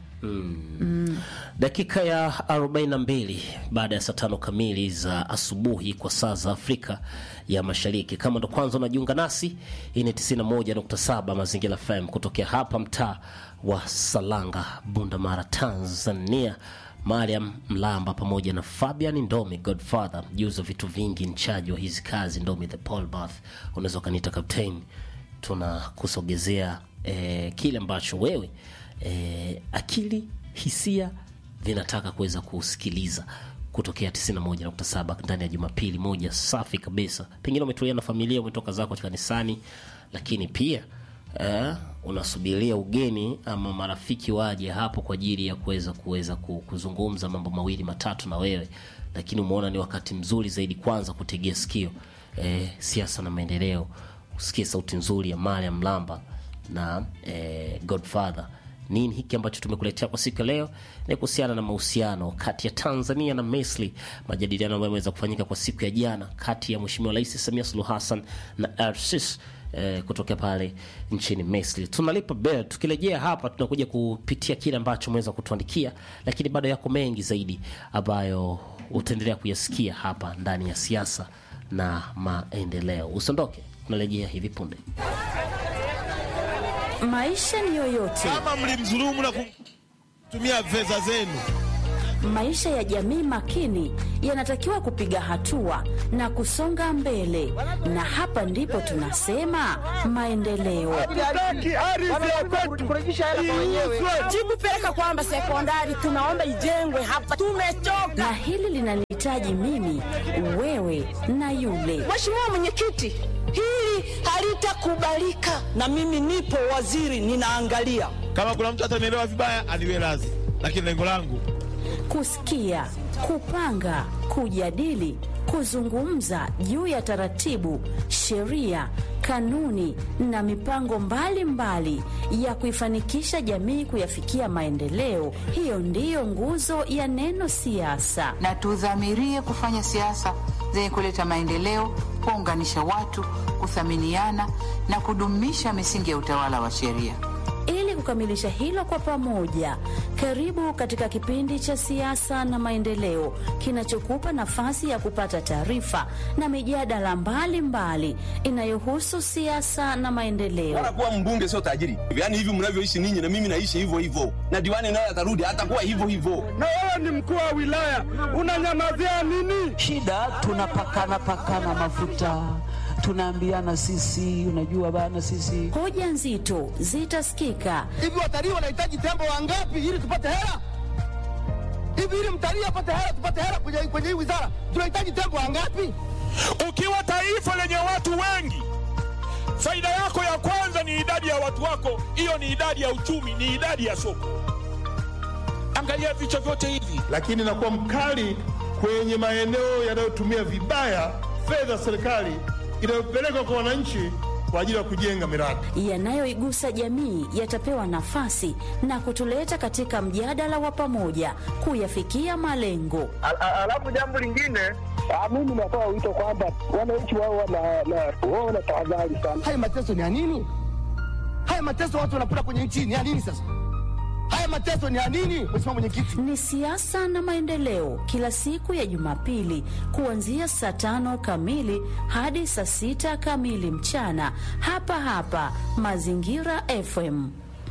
Dakika ya 42 baada ya saa tano kamili za asubuhi kwa saa za Afrika ya Mashariki. Kama ndo kwanza unajiunga nasi, hii ni 91.7 Mazingira FM kutokea hapa mtaa wa Salanga, Bundamara, Tanzania. Mariam Mlamba pamoja na Fabian Ndomi Godfather, mjuzi wa vitu vingi, mchaji wa hizi kazi, Ndomi the Paul Bath, unaweza ukaniita captain. Tunakusogezea eh, kile ambacho wewe eh, akili hisia vinataka kuweza kusikiliza kutokea 91.7 ndani ya Jumapili moja safi kabisa. Pengine umetulia na familia, umetoka zako kanisani, lakini pia eh, unasubiria ugeni ama marafiki waje hapo kwa ajili ya kuweza kuweza ku- kuzungumza mambo mawili matatu na wewe, lakini umeona ni wakati mzuri zaidi kwanza kutegea sikio eh, siasa na maendeleo, usikie sauti nzuri ya Mariam Mlamba na eh, Godfather nini hiki ambacho tumekuletea kwa siku ya leo ni kuhusiana na mahusiano kati ya Tanzania na Misri, majadiliano ambayo yameweza kufanyika kwa siku ya jana kati ya Mheshimiwa Rais Samia Suluhu Hassan na El-Sisi eh, kutokea pale nchini Misri. Tunalipa bell. Tukirejea hapa, tunakuja kupitia kile ambacho umeweza kutuandikia, lakini bado yako mengi zaidi ambayo utaendelea kuyasikia hapa ndani ya siasa na maendeleo. Usiondoke, tunarejea hivi punde. Maisha ni yoyote, kama mlimdhulumu na kutumia fedha zenu. maisha ya jamii makini yanatakiwa kupiga hatua na kusonga mbele, na hapa ndipo tunasema maendeleo. jibu peleka kwamba sekondari tunaomba ijengwe hapa, tumechoka. Na hili linanihitaji mimi, wewe na yule. Mheshimiwa Mwenyekiti, hili halitakubalika, na mimi nipo waziri, ninaangalia. Kama kuna mtu atanielewa vibaya, aniwe radhi, lakini lengo langu Kusikia, kupanga, kujadili, kuzungumza juu ya taratibu, sheria, kanuni na mipango mbalimbali mbali ya kuifanikisha jamii kuyafikia maendeleo. Hiyo ndiyo nguzo ya neno siasa. na tudhamirie kufanya siasa zenye kuleta maendeleo, kuunganisha watu, kuthaminiana na kudumisha misingi ya utawala wa sheria. Ili kukamilisha hilo kwa pamoja, karibu katika kipindi cha siasa na maendeleo kinachokupa nafasi ya kupata taarifa na mijadala mbalimbali inayohusu siasa na maendeleo. Wala kuwa mbunge sio tajiri. Yaani hivi mnavyoishi ninyi na mimi naishi hivyo hivyo. Na diwani naye atarudi atakuwa hivyo hivyo. Na wewe ni mkuu wa wilaya, unanyamazia nini? shida tunapakana pakana mafuta tunaambiana sisi unajua bana sisi Hoja nzito zitasikika Hivi watalii wanahitaji tembo wangapi ili tupate hela? Hivi ili mtalii apate hela, tupate hela kwenye, kwenye hii wizara, tunahitaji tembo wangapi? ukiwa taifa lenye watu wengi, faida yako ya kwanza ni idadi ya watu wako. Hiyo ni idadi ya uchumi, ni idadi ya soko. Angalia vichwa vyote hivi. Lakini nakuwa mkali kwenye maeneo yanayotumia vibaya fedha za serikali inayopelekwa kwa wananchi kwa ajili ya kujenga miradi. yanayoigusa jamii yatapewa nafasi na kutuleta katika mjadala wa pamoja kuyafikia malengo. Alafu jambo lingine Mimi natoa wito kwamba wananchi wao wana tahadhari sana. Haya mateso ni ya nini? Haya mateso watu wanapata kwenye nchi ni ya nini sasa? Haya mateso ni ya nini, Mheshimiwa Mwenyekiti? Ni siasa na maendeleo, kila siku ya Jumapili kuanzia saa tano kamili hadi saa sita kamili mchana, hapa hapa Mazingira FM.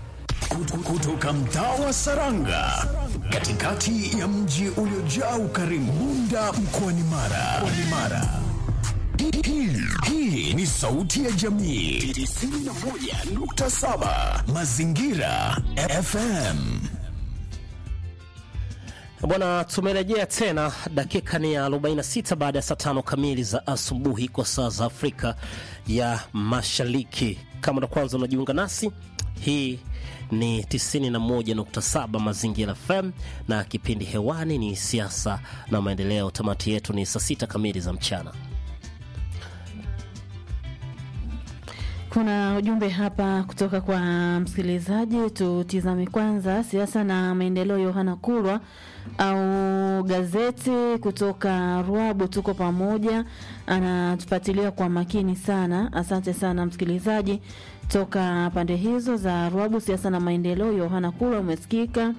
kutoka mtaa wa Saranga katikati ya mji uliojaa ukarimu Bunda mkoani Mara. Mkoani Mara. Hii- hii- Hii ni sauti ya jamii 91.7 Mazingira FM. Bwana, tumerejea tena, dakika ni ya 46 baada ya saa tano kamili za asubuhi kwa saa za Afrika ya Mashariki. Kama ndo kwanza unajiunga nasi, hii ni 91.7 Mazingira FM na kipindi hewani ni siasa na maendeleo. Tamati yetu ni saa sita kamili za mchana. Kuna ujumbe hapa kutoka kwa msikilizaji, tutizame kwanza siasa na maendeleo. Yohana Kulwa au gazeti kutoka Ruabu, tuko pamoja, anatufuatilia kwa makini sana. Asante sana msikilizaji toka pande hizo za Ruabu. Siasa na maendeleo, Yohana Kulwa, umesikika.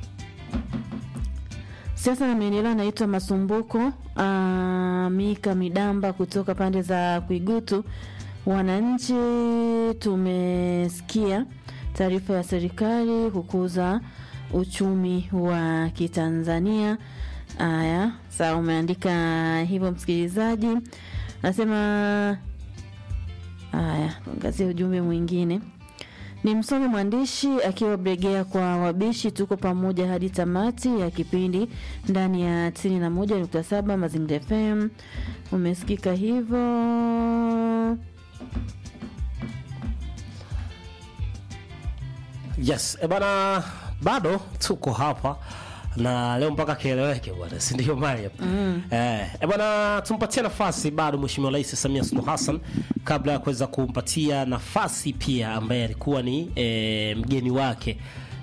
Siasa na maendeleo anaitwa Masumbuko aa, Mika Midamba kutoka pande za Kuigutu. Wananchi tumesikia taarifa ya serikali kukuza uchumi wa Kitanzania. Aya, sawa, umeandika hivyo msikilizaji. Nasema haya, tuangazie ujumbe mwingine. Ni msomi mwandishi akiwa Bregea kwa wabishi. Tuko pamoja hadi tamati ya kipindi ndani ya 91.7 Mazingira FM. Umesikika hivyo. Yes, e bana, bado tuko hapa na leo mpaka kieleweke bwana, si ndio Mariam? Mm. Eh, e bwana, tumpatie nafasi bado Mheshimiwa Rais Samia Suluhu Hassan kabla ya kuweza kumpatia nafasi pia ambaye alikuwa ni e, mgeni wake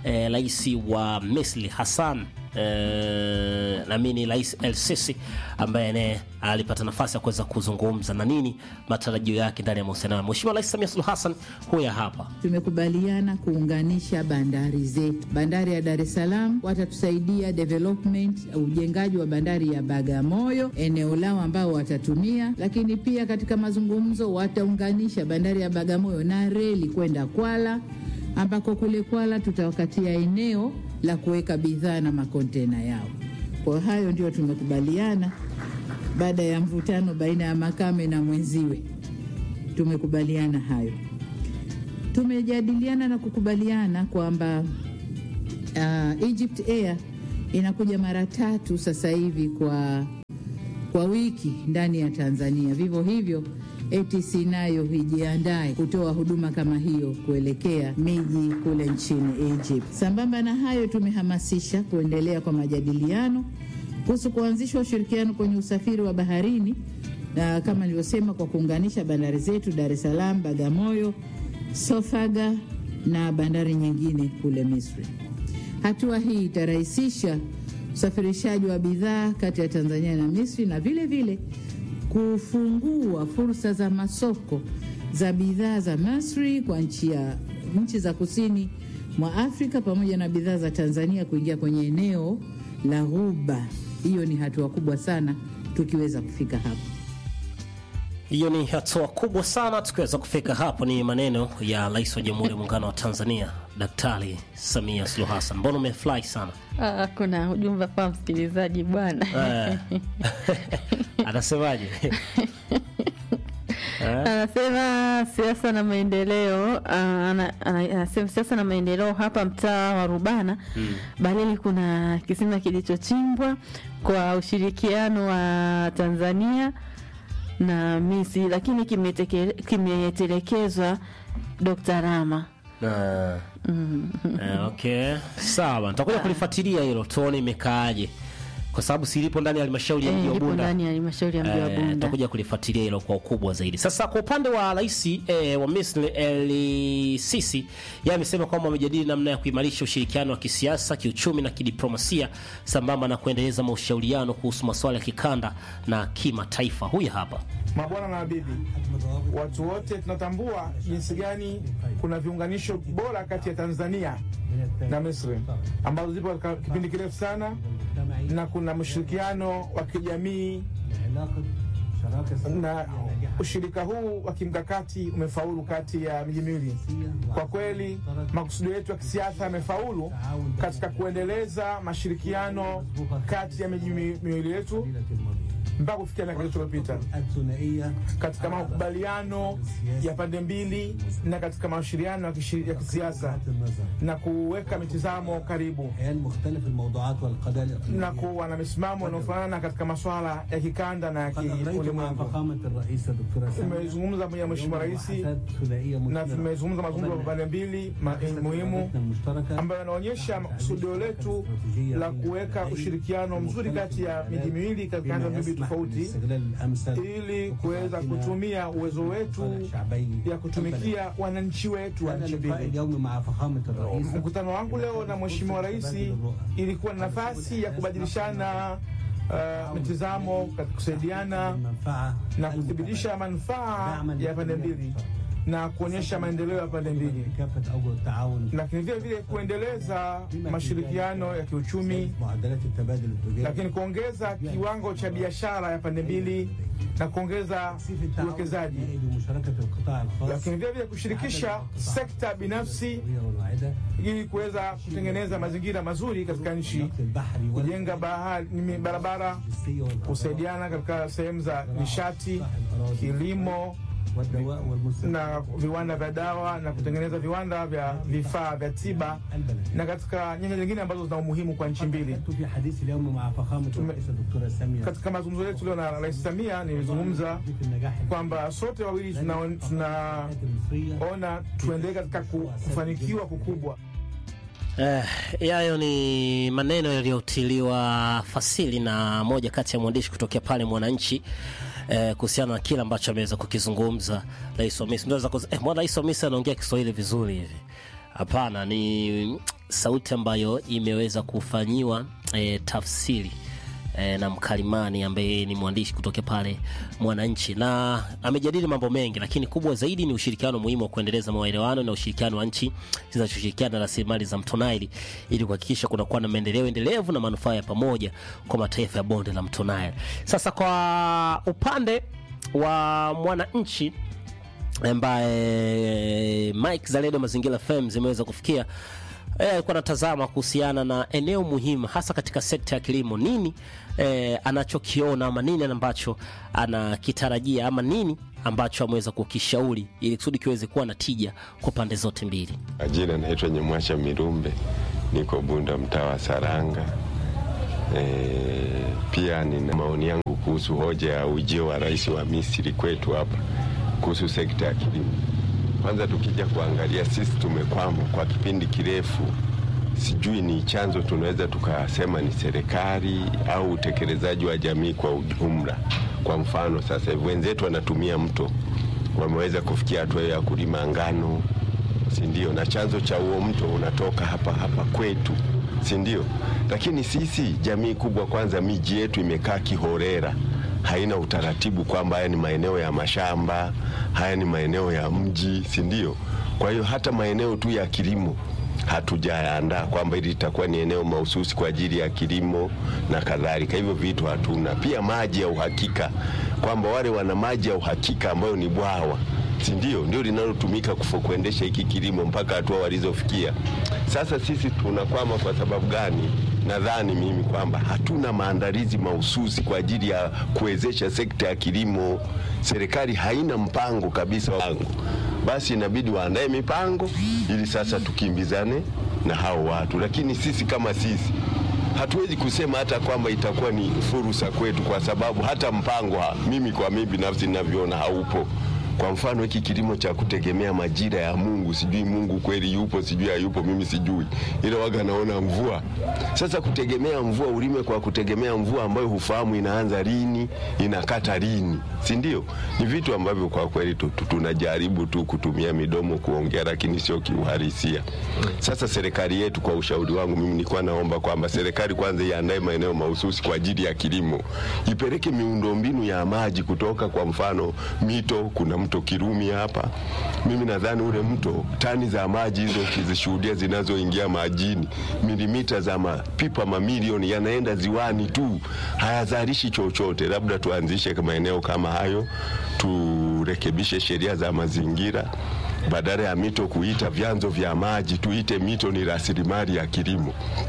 eh, rais wa Misri Hassan eh, naamini rais El Sisi ambaye naye alipata nafasi ya kuweza kuzungumza na nini matarajio yake ndani ya mahusiano hayo. Mheshimiwa Rais Samia Suluhu Hassan huya hapa. Tumekubaliana kuunganisha bandari zetu. Bandari ya Dar es Salaam watatusaidia development, ujengaji wa bandari ya Bagamoyo, eneo lao ambao watatumia, lakini pia katika mazungumzo wataunganisha bandari ya Bagamoyo na reli kwenda Kwala, ambako kule Kwala tutawakatia eneo la kuweka bidhaa na makontena yao. Kwa hayo ndio tumekubaliana baada ya mvutano baina ya Makame na mwenziwe, tumekubaliana hayo tumejadiliana na kukubaliana kwamba uh, Egypt Air inakuja mara tatu sasa hivi kwa, kwa wiki ndani ya Tanzania. Vivyo hivyo ATC nayo ijiandae kutoa huduma kama hiyo kuelekea miji kule nchini Egypt. Sambamba na hayo, tumehamasisha kuendelea kwa majadiliano kuhusu kuanzishwa ushirikiano kwenye usafiri wa baharini na kama nilivyosema, kwa kuunganisha bandari zetu Dar es Salaam, Bagamoyo, Sofaga na bandari nyingine kule Misri. Hatua hii itarahisisha usafirishaji wa bidhaa kati ya Tanzania na Misri na vile vile kufungua fursa za masoko za bidhaa za Misri kwa nchi ya nchi za kusini mwa Afrika pamoja na bidhaa za Tanzania kuingia kwenye eneo la Ghuba. Hiyo ni hatua kubwa sana tukiweza kufika hapo. Hiyo ni hatua kubwa sana tukiweza kufika hapo. Ni maneno ya Rais wa Jamhuri ya Muungano wa Tanzania Daktari Samia Suluhu Hassan. Mbona umefurahi sana? Ah, kuna ujumbe kwa msikilizaji bwana. Eh. Anasemaje? Eh? Anasema siasa na maendeleo ah, ana- ana- anasema siasa na maendeleo hapa mtaa wa Rubana Mm. Balili kuna kisima kilichochimbwa kwa ushirikiano wa Tanzania na Misri, lakini kimeteke- kimetelekezwa Dr. Rama. Ah. Eh, okay, sawa, nitakuja kulifuatilia hilo tuone imekaaje, kwa sababu silipo ndani ya halmashauri ya Eh, mji wa lipo Bunda. ndani ya halmashauri ya mji wa Eh, Bunda. tutakuja kulifuatilia hilo kwa ukubwa zaidi. Sasa kwa upande wa rais eh, wa Misri El Sisi, yeye amesema kwamba wamejadili namna ya kuimarisha ushirikiano wa kisiasa, kiuchumi na kidiplomasia sambamba na kuendeleza mashauriano kuhusu masuala ya kikanda na kimataifa. Huyu hapa Mabwana na mabibi, watu wote tunatambua jinsi gani kuna viunganisho bora kati ya Tanzania na Misri ambazo zipo katika kipindi kirefu sana, na kuna mshirikiano wa kijamii na ushirika huu wa kimkakati umefaulu kati ya miji miwili. Kwa kweli, makusudio yetu ya kisiasa yamefaulu katika kuendeleza mashirikiano kati ya miji mi- miwili yetu mpaka kufikia miaka iliyopita katika makubaliano ya pande mbili na katika mashiriano ya kishi- ya kisiasa na kuweka mitizamo karibu na kuwa na misimamo inayofanana katika masuala ya kikanda na ya kiulimwengu. Tumezungumza pamoja na Mheshimiwa Rais na tumezungumza mazungumzo ya pande mbili ma- muhimu ambayo yanaonyesha kusudio letu la kuweka ushirikiano mzuri kati ya miji miwili katika nyanja mbili tofauti ili kuweza kutumia uwezo wetu ya kutumikia wananchi wetu wa nchi mbili. Mkutano wangu leo na Mheshimiwa Rais ilikuwa ni nafasi ya kubadilishana uh, mitizamo katika kusaidiana na kuthibitisha manufaa ya pande mbili na kuonyesha maendeleo ya pande mbili, lakini vile vile kuendeleza mashirikiano ya kiuchumi, lakini kuongeza kiwango cha biashara ya pande mbili na kuongeza uwekezaji, lakini vile vile kushirikisha sekta binafsi ili kuweza kutengeneza mazingira mazuri katika nchi, kujenga bahari, nimi- barabara, kusaidiana katika sehemu za nishati, kilimo na viwanda vya dawa na kutengeneza viwanda vya vifaa vya tiba na katika nyanja nyingine ambazo zina umuhimu kwa nchi mbili. Tume- Katika mazungumzo yetu leo na Rais Samia nilizungumza kwamba sote wawili tunaona tuna tuendelee katika ku- kufanikiwa kukubwa. Eh, yayo ni maneno yaliyotiliwa fasili na moja kati ya mwandishi kutokea pale Mwananchi eh, kuhusiana na kile ambacho ameweza kukizungumza rais wa Misri. Ndio za eh, mwana rais wa Misri anaongea Kiswahili vizuri hivi hapana ni sauti ambayo imeweza kufanyiwa e, tafsiri e, na mkalimani ambaye ni mwandishi kutoka pale Mwananchi, na amejadili mambo mengi, lakini kubwa zaidi ni ushirikiano muhimu wa kuendeleza maelewano na ushirikiano wa nchi zinazoshirikiana na rasilimali za mto Nile ili kuhakikisha kunakuwa na maendeleo endelevu na manufaa ya pamoja kwa mataifa ya bonde la mto Nile. Sasa kwa upande wa Mwananchi ambaye Mike Zaledo Mazingira FM zimeweza kufikia eh, alikuwa anatazama kuhusiana na eneo muhimu hasa katika sekta ya kilimo, nini eh, anachokiona ama nini ambacho anakitarajia ama nini ambacho ameweza kukishauri ili kusudi kiweze kuwa na tija kwa pande zote mbili. Majina naitwa Nyemwacha Mirumbe, niko Bunda, mtaa wa Saranga. E, pia nina maoni yangu kuhusu hoja ya ujio wa rais wa Misri kwetu hapa kuhusu sekta ya kilimo. Kwanza tukija kuangalia, sisi tumekwama kwa kipindi kirefu, sijui ni chanzo tunaweza tukasema ni serikali au utekelezaji wa jamii kwa ujumla. Kwa mfano sasa hivi wenzetu wanatumia mto, wameweza kufikia hatua ya kulima ngano, si ndio? Na chanzo cha huo mto unatoka hapa hapa kwetu, si ndio? Lakini sisi jamii kubwa, kwanza miji yetu imekaa kihorera haina utaratibu kwamba haya ni maeneo ya mashamba, haya ni maeneo ya mji, si ndio? Kwa hiyo hata maeneo tu ya kilimo hatujaandaa kwamba hili litakuwa ni eneo mahususi kwa ajili ya kilimo na kadhalika. Hivyo vitu hatuna. Pia maji ya uhakika, kwamba wale wana maji ya uhakika ambayo ni bwawa si ndio, ndio linalotumika kuendesha hiki kilimo mpaka hatua walizofikia sasa. Sisi tunakwama kwa sababu gani? Nadhani mimi kwamba hatuna maandalizi mahususi kwa ajili ya kuwezesha sekta ya kilimo. Serikali haina mpango kabisa wangu, basi inabidi waandae mipango ili sasa tukimbizane na hao watu, lakini sisi kama sisi hatuwezi kusema hata kwamba itakuwa ni fursa kwetu, kwa sababu hata mpango ha, mimi kwa mimi binafsi ninavyoona haupo. Kwa mfano hiki kilimo cha kutegemea majira ya Mungu, sijui Mungu kweli yupo, sijui hayupo, mimi sijui, ila waga naona mvua. Sasa kutegemea mvua, ulime kwa kutegemea mvua ambayo hufahamu inaanza lini, inakata lini, si ndio? Ni vitu ambavyo kwa kweli tunajaribu tu kutumia midomo kuongea, lakini sio kiuhalisia. Sasa serikali yetu, kwa ushauri wangu mimi, nilikuwa naomba kwamba serikali kwanza iandae maeneo mahususi kwa ajili ya kilimo, ipeleke miundombinu ya maji kutoka, kwa mfano mito, kuna mto Kirumi hapa. Mimi nadhani ule mto, tani za maji hizo ukizishuhudia zinazoingia majini, milimita za mapipa mamilioni yanaenda ziwani tu, hayazalishi chochote. Labda tuanzishe maeneo kama hayo, turekebishe sheria za mazingira badala ya mito kuita vyanzo vya maji, tuite mito ni rasilimali ya kilimo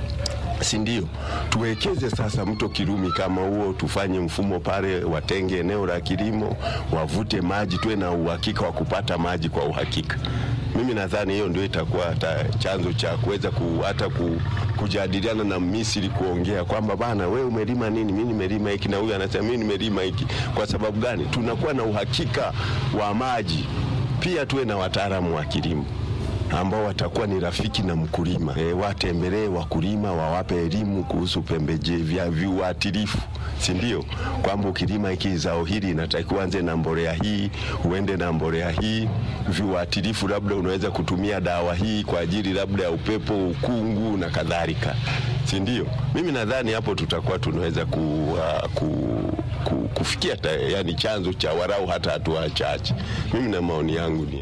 si ndio? Tuwekeze sasa mto Kirumi kama huo, tufanye mfumo pale, watenge eneo la kilimo, wavute maji, tuwe na uhakika wa kupata maji kwa uhakika. Mimi nadhani hiyo ndio itakuwa hata chanzo cha kuweza ku, hata ku, kujadiliana na Misri kuongea kwamba bana, we umelima nini? Mimi nimelima hiki, na huyu anasema mimi nimelima hiki. Kwa sababu gani? Tunakuwa na uhakika wa maji. Pia tuwe na wataalamu wa kilimo ambao watakuwa ni rafiki na mkulima e, watembelee wakulima, wawape elimu kuhusu pembejeo vya viuatilifu, si ndio? Kwamba ukilima hiki zao hili inatakiwa anze na mbolea hii, uende na mbolea hii, viuatilifu labda unaweza kutumia dawa hii kwa ajili labda ya upepo, ukungu na kadhalika, si ndio? Mimi nadhani hapo tutakuwa tunaweza ku, uh, ku, ku, kufikia ta, yani chanzo cha warau hata hatua chache. Mimi na maoni yangu ni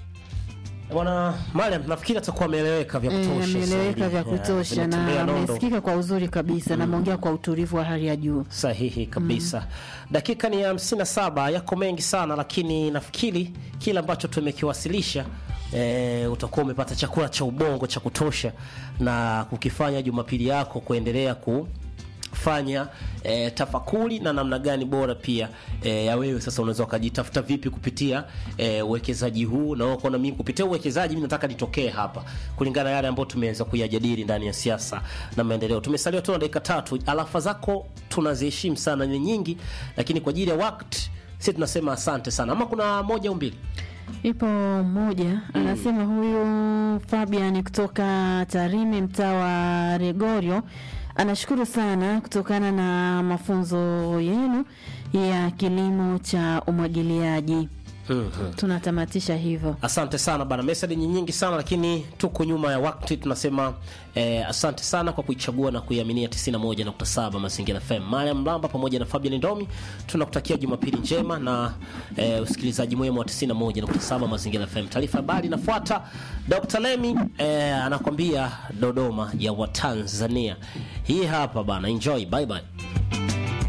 Bwana Mariam, nafikiri atakuwa ameeleweka vya kutosha. ameeleweka vya zaidi. kutosha Yeah, na vimetembea nondo. amesikika kwa uzuri kabisa na ameongea kwa utulivu wa hali ya juu. Sahihi kabisa. Dakika ni hamsini na saba, yako mengi sana, lakini nafikiri kile ambacho tumekiwasilisha e, utakuwa umepata chakula cha ubongo cha kutosha na kukifanya Jumapili yako kuendelea ku fanya e, tafakuri na namna gani bora pia e, ya wewe sasa unaweza ukajitafuta vipi kupitia e, uwekezaji huu na wewe ukaona mimi kupitia uwekezaji mimi nataka nitokee hapa kulingana na yale ambayo tumeweza kuyajadili ndani ya siasa na maendeleo. Tumesalia tu na dakika tatu. Alafa zako tunaziheshimu sana, ni nyingi, lakini kwa ajili ya wakati sisi tunasema asante sana. Ama kuna moja au mbili? Ipo mmoja anasema huyu Fabian kutoka Tarime, mtaa wa Regorio, anashukuru sana kutokana na mafunzo yenu ya kilimo cha umwagiliaji. Mhm. tunatamatisha hivyo. Asante sana bana, message ni nyingi sana lakini tuko nyuma ya wakati. Tunasema eh, asante sana kwa kuichagua na kuiaminia 91.7 Mazingira FM. Mariam Mlamba pamoja na Fabian Ndomi tunakutakia Jumapili njema na eh, usikilizaji mwema wa 91.7 Mazingira FM. Taarifa habari inafuata. Dr. Lemi eh, anakwambia Dodoma ya Watanzania. Hii hapa bana, enjoy, bye bye.